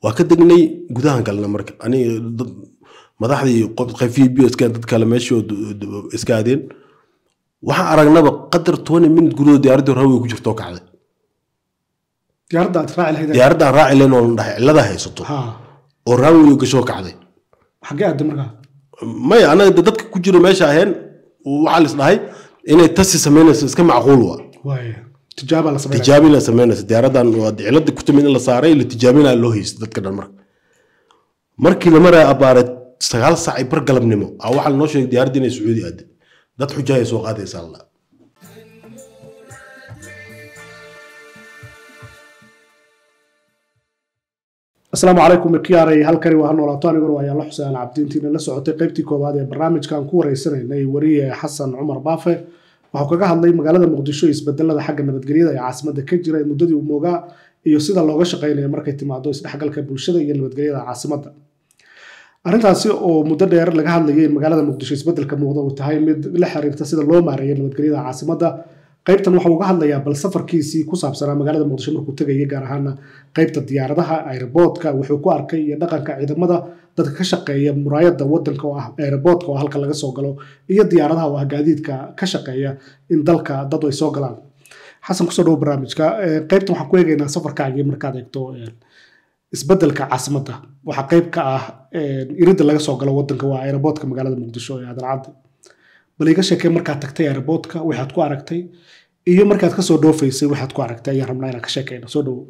waa ka degnay gudahan galna marka aniga dad- madaxdii qayfiyi b s dad kale meeshii iska aadeen waxaan aragnaba qadar twenty minute gudahood diyaaraddii hore way ku jirtoo kacday diyaaradda aad raaci lahayd diyaaraddaan raaci leen oo la dhahay cillada haysato ha oo raawey gashoo kacday xaggee aadda markaa maya anaga de dadka ku jiro meesha aheen waxaa lis dhahay inay tasi samaynayso iska macquul wa waaya tijaabaa la sameynaya tijaabin la samaynaysa diyaaradan waa cilada ku timid in la saaray la tijaabinaa loo haysta dadka dhan marka markii la maraya abaare sagaal saac ay bar galabnimo a waxaa lanoo sheegay diyaaradda inay sacuudi aade dad xujaaya soo qaadaysa alla asalaamu calaykum ikiyaaray halkani waa noolaato aniguna waa yaalla xuseen cabdiintiina la socotay qaybtii koowaad ee barnaamijkan ku wareysanaynay wariye xasan cumar baafe waxuu kaga hadlay magaalada muqdisho isbedelada xagga nabadgelyada ee caasimadda ka jira ee muddadii uu moogaa iyo sida looga shaqaynayo markay timaado isdhexgalka bulshada iyo nabadgelyada caasimadda arrintaasi oo muddo dheer laga hadlayay in magaalada muqdisho isbedelka muuqda uu tahay mid la xiriirta sida loo maareeyo nabadgelyada caasimadda qaybtan waxa uga hadlayaa bal safarkiisii ku saabsanaa magaalada muqdisho markuu tegayay gaar ahaana qaybta diyaaradaha aeroboortka wuxuu ku arkay iyo dhaqanka ciidamada dadka ka shaqeeya muraayada wadanka oo ah aeroboortka oo halka laga soo galo iyo diyaaradaha oo ah gaadiidka ka shaqeeya in dalka dad ay soo galaan xasan kusoo dhawo barnaamijka Eh, qaybtan waxaan ku eegaynaa safarkaagii markaad eegto eh, isbedelka caasimadda waxaa qayb ka ah eh, iridda laga soo galo wadanka waa aeroboortka magaalada muqdisho ee aadan cadde bal iga sheekee markaad tagtay aeroboortka waxaad ku aragtay iyo markaad kasoo dhoofaysay waxaad ku aragtay ayaan rabnaa inaan ka sheekeyno soo dhawo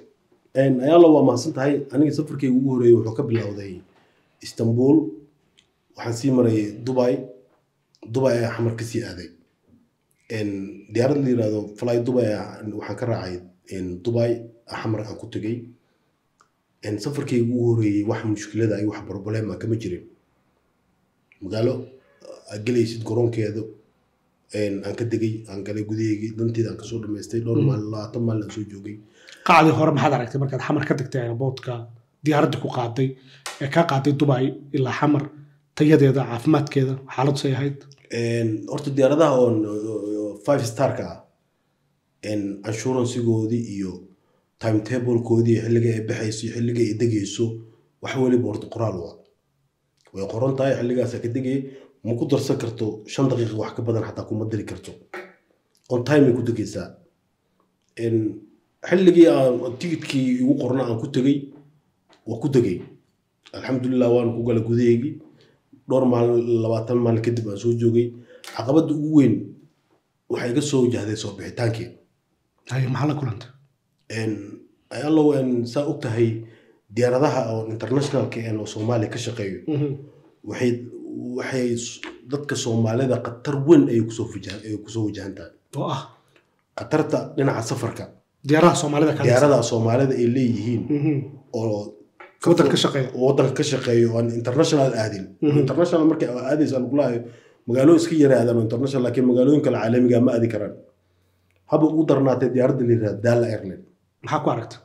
ayaalo waa mahadsan tahay aniga safarkayga ugu horeeyey wuxuu ka bilowday istanbul waxaan sii maray dubai dubai ayaa xamar kasii aaday diyaarad la yirahdo fly dubai ayaa- waxaan ka raacay dubai xamar aan ku tegey safarkayga ugu horeeyey wax mushkilada iyo wax problema kama jirin magaalo aad gelaysid garoonkeeda aan ka degay aan galay gudaheygii danteeda aan kasoo dhamaystay dhowr maalin labaatan maalin aan soo joogay qacdii hore maxaad aragtay markaad xamar ka tagtay aeroboortka diyaaradda ku qaaday ee kaa qaaday dubai ilaa xamar tayadeeda caafimaadkeeda xaaladu say ahayd Een, horta diyaaradaha oon oo five starka ah een, anshuransigoodii iyo timetablekoodii xilliga ay baxayso iyo xilliga ay degayso wax weliba horta qoraal waa way qoran tahay xilligaasa ka degay ma ku darsan karto shan daqiiqa wax ka badan xataa kuma diri karto on time ay ku degaysaa Een, xilligii aan tigidkii igu qorna aan ku tegey waa ku degay alxamdulilah waan ku gala gudaheygii dhowr maalin labaatan maalin kadib aan soo joogay caqabadda ugu weyn waxay iga soo wajahday soo bixitaankii hay maxaa la kulantay allow saa og tahay diyaaradaha oo internationalka een oo soomaaliya ka shaqeeyo waxay waxay s- dadka soomaalida khatar weyn ayay kusoo wajahan ay kusoo wajahan tahay oo ah khatarta dhinaca safarka diyaaraha soomaalida kale diyaaradaha soomaalida ay leeyihiin Mhm. oo waddan ka shaqeeya waddanka ka shaqeeyo oo aan international aadin Mhm. international markay aadaysa aan kulahayo magaalo iska yaraadaan oo international laakiin magaalooyin kale caalamiga ma aadi karaan haba ugu darnaatay diyaaradda la yirahda daala airline maxaa ku aragtay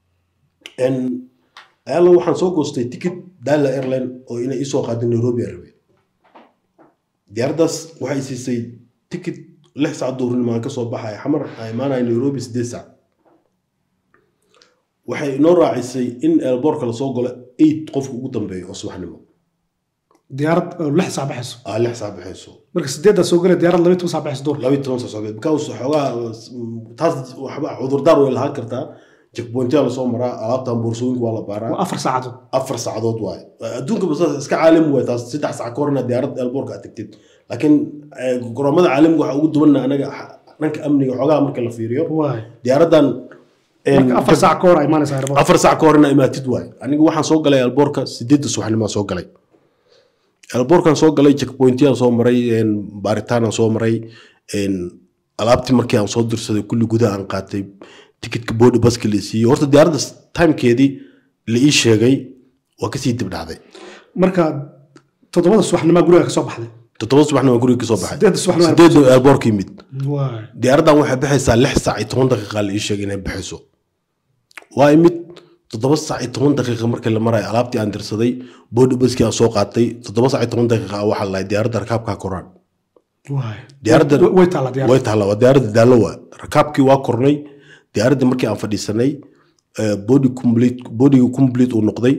ayaalo waxaan soo goostay ticket daala airline oo inay isoo qaado nairobi aan rabay diyaaraddaas waxay siisay ticket lix saac duurnimo aan kasoo baxaya xamar aan imaanaya nairobi sideed saac waxay inoo raacisay in elboorka lasoo galo eight qofka ugu dambeeya oo subaxnimo diyaarad oo lix saac baxayso aa lix saac baxayso marka sideeddaa soo gala diyaarad laba iyo toban saac baxayso duur laba iyo toban saac socgeed because xoogaa taas waxba cudurdaar way lahaan kartaa checkpointyaa lasoo maraa alaabtan boorsooyinka waa la baaraa waa afar saacadood afar saacadood waaye adduunka basaas iska caalami waay taas saddex saac ka horna diyaarad elboorka aad tagtid laakiin eh, garoomada caalamiga waxaa ugu duwanna anaga xa- dhanka amniga xoogaha marka la fiiriyo waay diyaaraddan eh, marka afar saac ka hor ay imaanaysa aeroboortka afar saac ka horna imaatid waay aniga waxaan soo galay elboorka sideedda subaxnimaa soo galay elboorkan soo galay checkpointyaan soo maray een, baaritaanaan soo maray een, alaabtii markii aan soo dirsaday kulli gudaha aan qaatay tikitka boodi baska la siiyey horta diyaaradda timekeedii la ii sheegay waa kasii dib dhacday marka toddobada subaxnimaa guriga ka soo baxday toddoba subaxna waa guriga kasoo baxay sideedda subaxnimaa sideedda elboorka yimid waay diyaaraddan waxay baxaysaa lix saac iyo toban daqiiqa la ii sheegay inay baxayso waa imid toddoba saac iyo toban daqiiqa markii la marayo alaabtii aan dirsaday boodi baskii aan soo qaatay toddoba saac iyo toban daqiiqa waxaa la lahay diyaaradda rakaabkaa koraan waay Diyaaradda- Way- way taallaa diyaaradda way taallaa waa diyaaradda daallo waa rakaabkii waa kornay diyaaraddii markii aan fadhiisanay eh, body complete bodyga complete uu noqday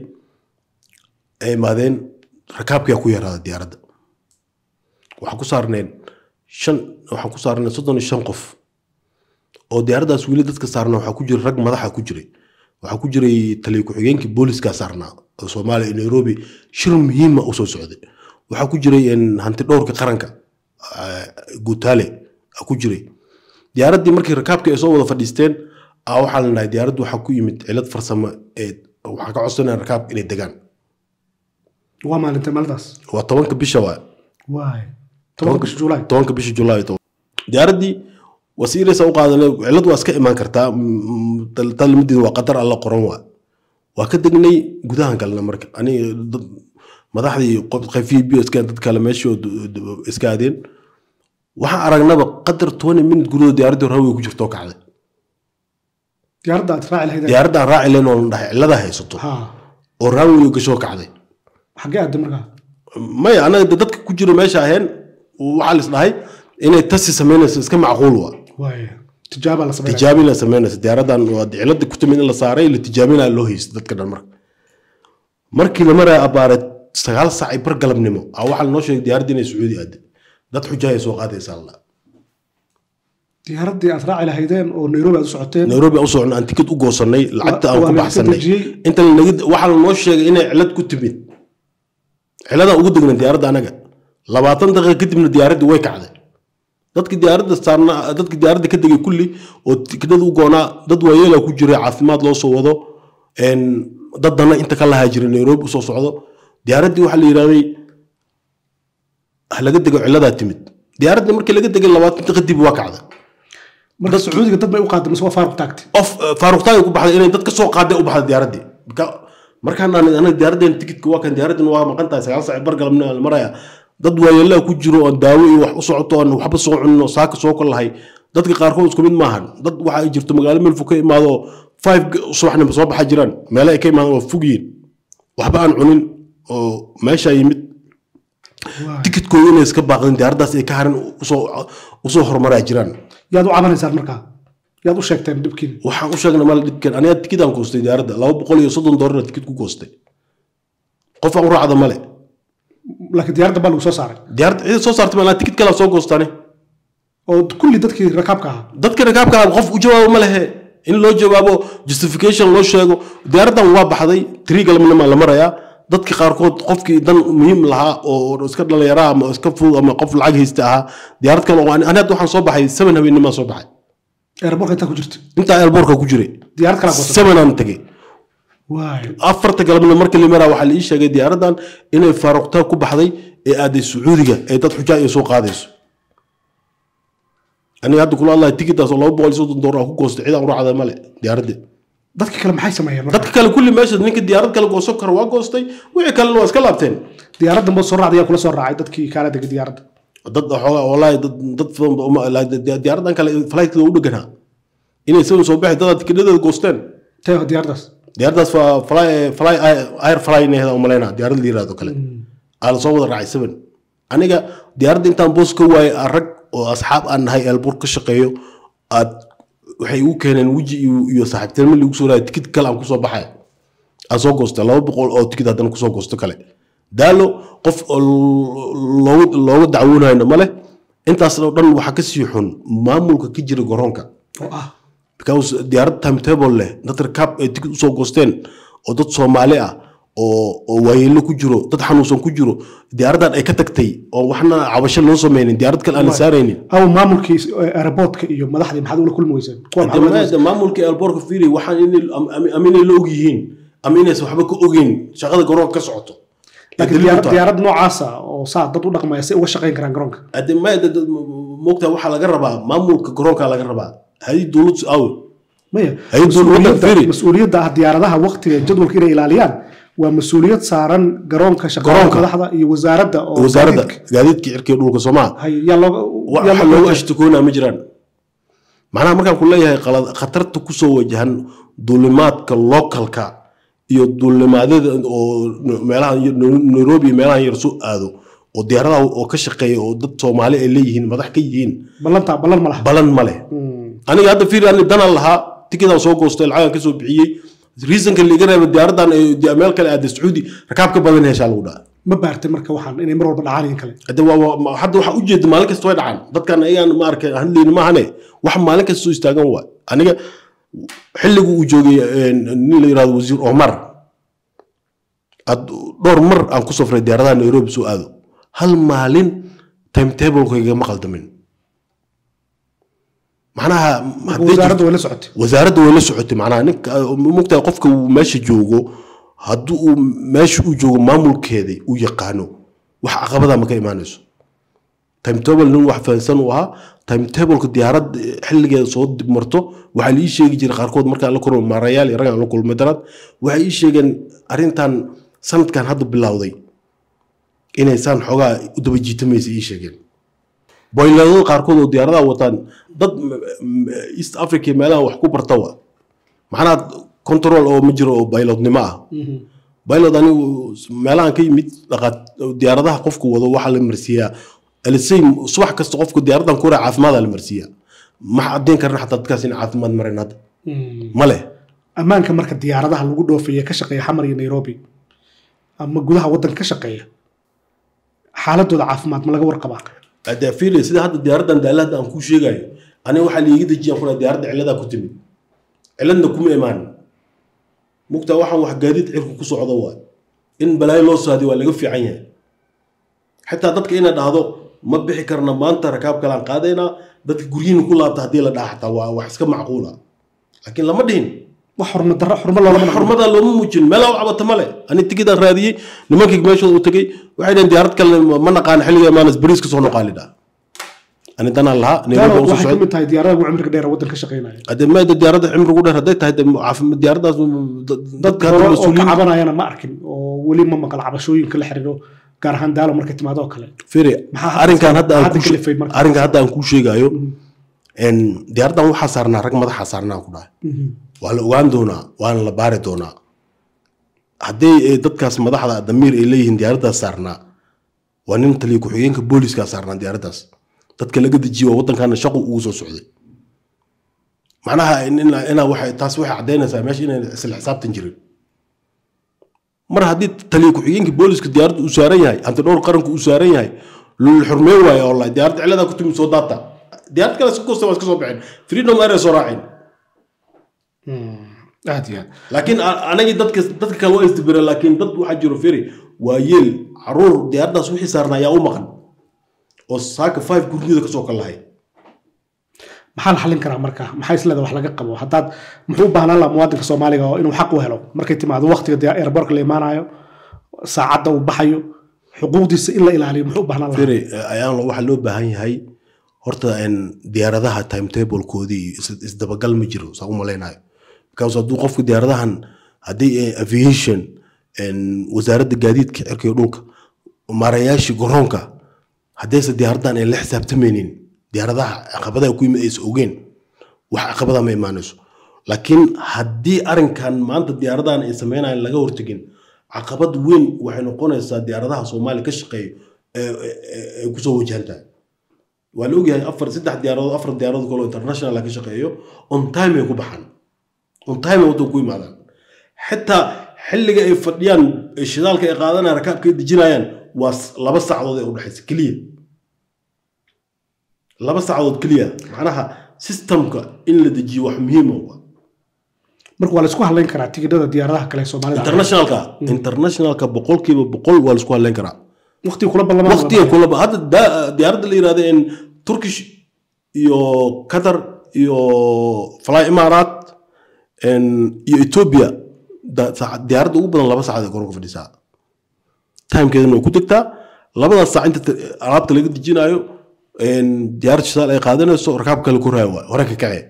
ay imaadeen rakaabkiyaa ku yaraaday diyaaradda waxaan ku saarneen shan waxaan ku saarneen soddon iyo shan qof oo diyaaraddaas weli dadka saarnaa waxaa ku jira rag madaxa ku jiray waxaa ku jiray taliya ku-xigeenkii booliska saarnaa oo soomaaliya iyo nairobi shir muhiima usoo socday waxaa ku jiray een, hanti dhowrka qaranka eh, guutaale aa ku jiray diyaaraddii markii rakaabkii ay soo wada fadhiisteen aa waxaa la dhahay diyaaraddu waxaa ku yimid cilad farsamo ee waxaa ka codsanaya rakaabka inay degaan waa maalinta maalintaas waa tobanka bisha waa waay tobanka bisha juulaay tobanka bisha julaay toban- diyaaraddii wasiiraysa u qaadanay cilad waa iska imaan kartaa talmadiina waa qadar alla qoran waa waa ka degnay gudahan galna marka aniga dad madaxdii qafiyi bio iska dad kale meeshii iska aadeen waxaan aragnaba qadar twenty minute gudahooda diyaaraddii hore hawey ku jirtoo kacday diyaaradda aad raaci lahayd diyaaradda aan raaci leen oo la dhahay cilada haysato ha oo raanweyo gashoo kacday xaggee aadda markaa maya anaga de dadka ku jiro meesha aheen waxaa lis dhahay inay tasi samaynayso iska macquul waa waay tijaaba la sameynaya tijaabina samaynaysa diyaaradan waa cilada ku timid in la saaray la tijaabina loo haysta dadka dhan marka markii la maraya abaare sagaal saac ay bar galabnimo a waxaa lanoo sheegay diyaaradda inay sacuudi aade dad xujaaya soo qaadaysa alla diyaaraddii aad raaci lahaydeen oo nairobi aad u socoteen nairobi aan u socno aan tikid u goosanay lacagta aan waa ku la baxsanay dejiyey. inta lanaga- waxaa lanoo sheegay inay cilad ku timid ciladaan ugu degnay diyaaradda anaga labaatan daqiiqa kadibna diyaaraddii way kacday dadki diyaaradda saarna dadki diyaaradda ka degay kulli oo tikidhada u goonaa dad waayeela ku jiray caafimaad loo soo wado een, dad dana inta ka lahaa jiray nairobi usoo socdo diyaaraddii waxaa la yidhahday ha laga dego ciladaa timid diyaaradda markii laga degay labaatan daqiiqa kadib waa kacday marka sacuudiga dad bay u qaaday mise waa faaruq taagtay of faaruqtaay ku baxday inay dad ka soo qaaday u baxday diyaaraddii Marka- markaan aan anaga diyaaradeen tikidka waa kan diyaaraddan waa maqan tahay sagaal saac bar galabna la maraya dad waayeelaa ku jiro oon daawo iyo wax u socoto oon waxba soo cunin oo saaka soo kol lahay dadka qaarkood isku mid maahan dad waxa ay jirto magaalo meel fog ka imaado oo five g- subaxnimo soo baxa jiraan meele ay ka imaadaan waa fog yihiin waxba aan cunin oo meesha yimid Waay. tikidkooda inay iska baaqdeen diyaaraddaas ay ka harin usoo usoo horumaraa jiraan yaad u cabanaysaan markaa yaad u sheegteen dhibkiin waxaan u sheegnay mal dhibkan aniga tikidaan goostay diyaaradda laba boqol iyo soddon doolarna tikid ku goostay qof aan u raacda male laakiin diyaaradda baa lagu soo saaray diyaaradda cida soo saartay malaa tikid kalaa soo goostane oo kulli dadkii rakaabka ahaa dadka rakaabka ah qof u jawaabo ma lehe in loo jawaabo justification loo sheego diyaaraddan waa baxday tiri galabnima la marayaa dadka qaarkood qofkii dan muhiim lahaa oo iska dhalinyara ama iska fudud ama qof lacag haysta ahaa diyaarad kale oo ani ani hadda waxaan soo baxay seven habeenimaa soo baxay airborka intaa ku jirta intaa airbortka ku jiray diyaarad kalaa goosatay seven aan tegey waay afarta galabna marka la maraa waxaa la ii sheegay diyaaraddan inay faaruqtaa ku baxday ee aaday sacuudiga ee dad xujaa ay soo qaadayso aniga hadda kula hadlahay tikitaas oo laba boqol iyo soddon doolar aan ku goostay cid aan u raacda male diyaaradda dadka kale maxay sameeyeen marka dadka kale kulli meesha ninka diyaarad kale goosan karo waa goostay wixii kalena waa iska laabteen diyaaraddan boo soo raacday yaa kula soo raacay dadkii kaala degay diyaaradda dad xoogaa wallaahi dad dad badan ba uma- la- di- diyaaraddan kale flightkeeda u dheganaa inay saban soo baxay dadaad tikidhadeeda goosteen tee diyaaraddaas diyaaraddaas waa fly fly air fly needa umaleynaa diyaarad la yiraahdo kale aa lasoo wada raacay seven aniga diyaaradda intaan boos ka waayay aan rag oo asxaab aan nahay eelbuur ka shaqeeyo aad waxay igu keeneen weji iyo iyo saaxiibtinimo liigu soo raaya tikid kale aan kusoo baxay aan soo goostay laba boqol oo tikid haddana kusoo goosto kale daalo qof oo loogu looga dacwoonayno ma leh intaas oo dhan waxaa ka sii xun maamulka ka jira garoonka oo ah because diyaarad timetable leh dad rakaab ay tikid usoo goosteen oo dad soomaali ah oo oo waayeelo ku jiro dad xanuunsan ku jiro diyaaraddan ay ka tagtay oo waxna cabasho loo sameynin diyaarad kale aan la saaraynin aw maamulkii aeroboortka iyo madaxdii maxaad ula kulmi weyseen kuwa maxaad ula kulmi weyseen? Dee maamulka alboorka fiiri waxaan inay am- ama inay la og yihiin ama inaysan waxba ka ogeyn shaqada garoonka ka socoto laakiin diyaarad diyaarad noocaasa oo saa dad u dhaqmaya si uga shaqayn karaan garoonka Hadee ma moogtaa waxaa laga rabaa maamulka garoonka laga rabaa hadii dowlad aw maya Hay dowladda mas-uuliyadda fiiri. mas-uuliyadda ah diyaaradaha waqtiga jadwalka inay ilaaliyaan waa mas-uuliyad saaran garoonka shaqaalaha Garoonka. madaxda iyo wasaaradda oo wasaaradda gaadiidka. gaadiidka cirka iyo dhulka soomaa hay yaa looga yaa waxa looga- looga ashtakoonaa ma jiraan macnaha markaan ku leeyahay qalad khatarta kusoo wajahan duulimaadka localka iyo duulimaadyada oo meelaha nairobi iyo meelahan yar soo aado oo diyaaradaha oo ka shaqeeya oo dad soomaali ay leeyihiin madax ka yihiin ballanta ballan ma laha balan ma leh Mm. aniga hadda fiiri ani danan lahaa tikidaa soo goostay lacagan kasoo bixiyey reasonka liiga reeba diyaaradan ee meel kale aada sacuudi rakaab ka badan heshaa lagu dhaha ma baartay marka waxaan inay mar walba dhacaan in kale hadda waa- waa- ma- hadda waxaa ujeeda maalin kasta way dhacaan dadkan ayagaan ma arkay hadlayni maahane wax maalin kasta soo istaagan waa aniga xilligu uu joogay een, nin la yirahdo wasiir omar ad dhowr mar aan ku safray diyaaradaha nairobi soo aado hal maalin timetablekayga ma qaldamin macnaha marka haddii wasaaradda way la socotay wasaaradda way la socotay macnaha ninka mugtahay qofka uu meesha joogo haddii uu meesha uu joogo maamulkeeda uu yaqaano wax caqabada ma ka imaanayso timetable nin wax fahansan uu ahaa timetableka diyaarad xilligeeda soo dib marto waxaa la ii sheegi jiray qaarkood markaan la kulmay maarayaal iyo raggaan la kulmay daraad waxay ii sheegeen arrintan sanadkan hadda bilowday inay saan xoogaa u daba jiitamaysa ii sheegeen boyladada qaarkood oo diyaaradaha wataan dad m- m- east africa iyo meelaha wax ku barta wa macnaha control oo ma jiro oo baylodnimo ah baylod anigu meelahan ka yimid dhaqaat diyaaradaha qofku wado waxaa la marsiiyaa alisay subax kasta qofku diyaaradan ku raa caafimaada la marsiiyaa ma caddeyn karna xataa dadkaas in caafimaad mareen hadda ma leh ammaanka marka diyaaradaha lagu dhoofaya ka shaqeeya xamar iyo nairobi ama gudaha waddanka ka shaqeeya xaaladooda caafimaad ma laga warqabaa hadda fiili sida hadda diyaaradan daala hadda aan kuu sheegayo aniga waxaa liiga dejiyaan kuna diyaaradda ciladaa ku timid ciladna kuma imaan mugtaa waxaan wax gaadiid cirku ku socdo waa in balaayo loo saadiyo waa laga fiican yahay xitaa dadka inay dhahdo ma bixi karna maanta rakaab kalaan qaadaynaa dadka guryihiina ku laabta haddii la dhaha xataa waa wax iska macquula laakiin lama dhihin wax xurma darro xurmo loolama dhaqmo. xurmada looma muujin meelaa u cabata male ani tigidaan raadiyey nimankii meeshooda u tegey waxay dhaheen diyaarad kale ma naqaan xilliga maanas bariis ka soo noqaali dhaa ani danaan lahaa Taana nairobi usoo waxay ka socday mid tahay diyaaradaha ugu cimriga dheer ee waddanka ka shaqeynaya hadee maada diyaaradda cimrigu dheer hadday tahay dee caafimad diyaaradaas dad dadka hore hadda oo ka mas-uuliyiin cabanayana ma arkin oo weli ma maqal cabashooyinka la xiriiro gaar ahaan daalo markay timaado oo kale firi Maxaa hadda arrinkan sa- hadda aan hadda kuu kalifay she- marka? arrinkan hadda aan kuu sheegayo en diyaaraddan waxaa saarnaa rag madaxa saarnaa ku dhahay waa la ogaan doonaa waana la baari doonaa haddii ay dadkaas madaxda damiir ay leeyihiin diyaaraddaas saarnaa waa nin taliya ku-xigeenka booliiskaa saarnaa diyaaraddaas dadka laga dejiye waa waddankaana shaqu ugu soo socday macnaha in- in- inaa waxay taas waxay caddaynaysaa meesha inay isla xisaabtan jirin mar haddii taliya ku-xigeenka booliiska diyaaradda uu saaran yahay hanti dhowr qaranku uu saaran yahay lula xurmeen waayo oo la diyaaradda ciladaa ku timi soo daata diyaarad kale si koosta waa iska soo baxeen freedom air soo raaceen aad iyo aad laakiin a- anagii dadka dadka kale waa isdibireen laakiin dad waxaa jiro feri waa yeel caruur diyaaraddaas wixii saarna ayaa u maqan oo saaka five gurigooda kasoo kalahay maxaa la xallin karaa marka maxaa isleeda wax laga qabo haddaad muxuu u baahnaan lahaa muwaadinka soomaaliga oo inuu xaq u helo markay timaado waqtiga dee airbortka la imaanayo saacadda uu baxayo xuquuqdiisa in la ilaaliyo muxuu u baahnaan lahaa feri ayaan waxaa loo baahan yahay horta en diyaaradaha timetablekoodii iyo is- isdabagal ma jiro saa u malaynayo because hadduu qofku diyaaradahan haddii eh, aviation en wasaaradda gaadiidka cirka iyo dhulka maarayaashii garoonka haddayse diyaaradan ay la xisaabtamaynin diyaaradaha caqabadaha ku yimid aysa ogeen wax caqabada ma imaanayso laakiin haddii arrinkan maanta diyaaradahan ay sameynayaan laga hortegin caqabad weyn waxay noqonaysaa diyaaradaha soomaaliya ka shaqeeya ee- ee- ee- ay kusoo wajahan tahay waa la ogyahay afar saddex diyaaradood afar diyaaradood kaloo international ka shaqeeyo on time ay ku baxaan on time ay waddan ku imaadaan xitaa xilliga ay fadhiyaan ee shidaalka ay qaadanayaan rakaabka ay dejinayaan waa s- laba saacadood ee udhexaysa keliya laba saacadood keliya macnaha systemka in la dejiyo wax muhiima wa marka waa la isku hadlayn karaa tigidhada diyaaradaha kale ee soomaalida internationalka internationalka boqolkiiba boqol waa laisku hadlayn karaa waqtiga kula ballamaan waqtiga kulaba hadda daa- diyaaradda la yirahdo in turkish iyo qatar iyo fly imaaraat en, iyo ethiopia da- saaca- diyaaradda ugu badan laba saacad ay garoonka fadhisaa timekeedana way ku degtaa labadaas saac inta ta- alaabta laga dejinayo en, diyaarad shidaal ay qaadanayso rakaab kale ku raaya waay hore ka kacee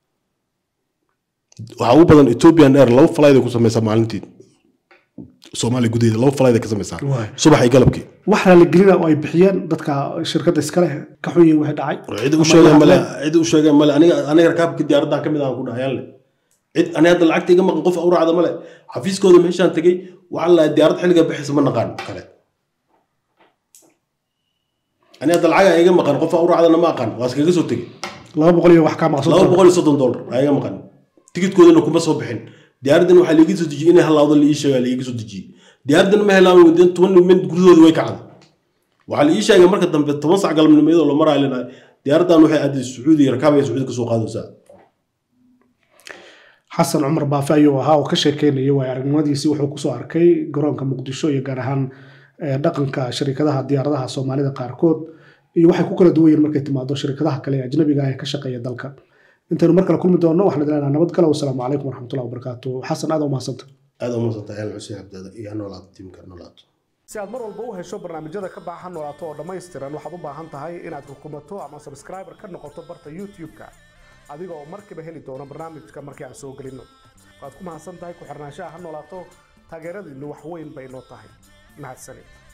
waxaa ugu badan ethiopian air laba flight ay ku sameysaa maalintii soomaaliya gudaheeda laba flight ay ka sameysaa Waay. subax iyo galabkii wax raaligelina oo ay bixiyeen dadka shirkadda iskale ka xun yihiin wixii dhacay cid u Ama sheegeen la male hadleen. cid u sheegeen male aniga aniga rakaabka diyaaradan ka mid aan ku dhahayaan le cid aniga hadda lacagta iga maqan qof u raacda male xafiiskooda meeshaan tegey waxaa la diyaarad xilliga bixisa ma naqaan kale aniga hadda lacaga iga maqan qof u raacdana ma aqaan waa iskaga soo tegey laba boqol iyo wax kaa maqsan laba boqol iyo soddon dollar aa iga maqan tikidkoodana kuma soo bixin diyaaraddan waxaa liiga soo dejiyey inay halaawdo la ii sheegaa liiga soo dejiyey diyaaraddan ma helaan within toban minute gudahooda way kacday waxaa la ii sheegay marka dambe toban sac galabnimo iyadoo la maraayo lenahay diyaaraddan waxay aaday sacuudi rakaabaya sacuudi kasoo qaadaysaa xasan cumar baafe ayuu ahaa oo ka sheekeynayay waay aragnimadiisii wuxuu kusoo arkay garoonka muqdisho iyo gaar ahaan eh, dhaqanka shirkadaha diyaaradaha soomaalida qaarkood iyo waxay ku kala duwan yihiin markay timaado shirkadaha kale ee ajnabiga ah ee ka shaqeeya dalka intaynu mar kale kulmi doonno waxaan idin leenahay nabad gale wasalaamu calaykum waraxmatullahi wabarakaatu xasan aad u mahadsanta aada u masantahay al xuseen cabdada iyo hanolaato tiimka hanolaato si aad mar walba u hesho barnaamijyada ka baahan noolaato oo dhammaystiran waxaad u baahan tahay inaad rukumato ama subscriber ka noqoto barta youtube-ka adiga oo markiiba heli doono barnaamijka markii aan soo gelinno waad ku mahadsan tahay ku xirnaanshaha ha noolaato taageeradiinnu wax weyn bay noo tahay mahadsanid